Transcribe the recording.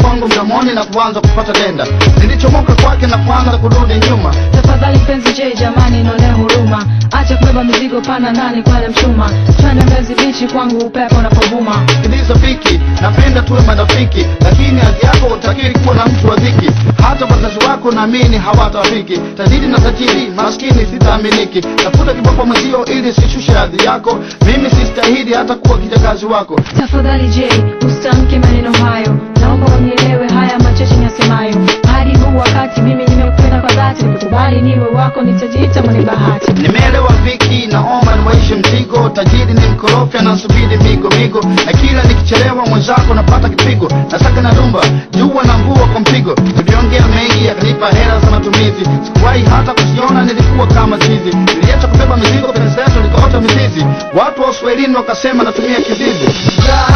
kwangu mdomoni na kuanza kupata denda nilichomoka kwake na kuanza kurudi nyuma tafadhali mpenzi je jamani nionee huruma acha kubeba mizigo pana ndani kwale mchuma twende mbezi bichi kwangu upepo unapovuma sikiliza fiki napenda tuwe marafiki lakini hali yako utakiri kuwa na mtu wa dhiki hata wazazi wako naamini hawatafiki tajiri na tajiri maskini sitaaminiki tafuta kiboko mwenzio ili sishushe hadhi yako mimi sistahili hata kuwa kijakazi wako tafadhali je usitamke maneno hayo naomba unielewe haya machache nyasemayo hadi huu wakati mimi nimekupenda kwa dhati nikikubali niwe wako nitajiita mwenye bahati nimeelewa viki naomba niwaishi mzigo tajiri ni mkorofi anasubiri migo migo na kila nikichelewa mwenzako napata kipigo nasaka na dumba jua na mvua kwa mpigo tuliongea mengi yakanipa hela za matumizi sikuwahi hata kusiona nilikuwa kama zizi niliacha kubeba mizigo penzi letu likaota mizizi watu wa uswahilini wakasema natumia kizizi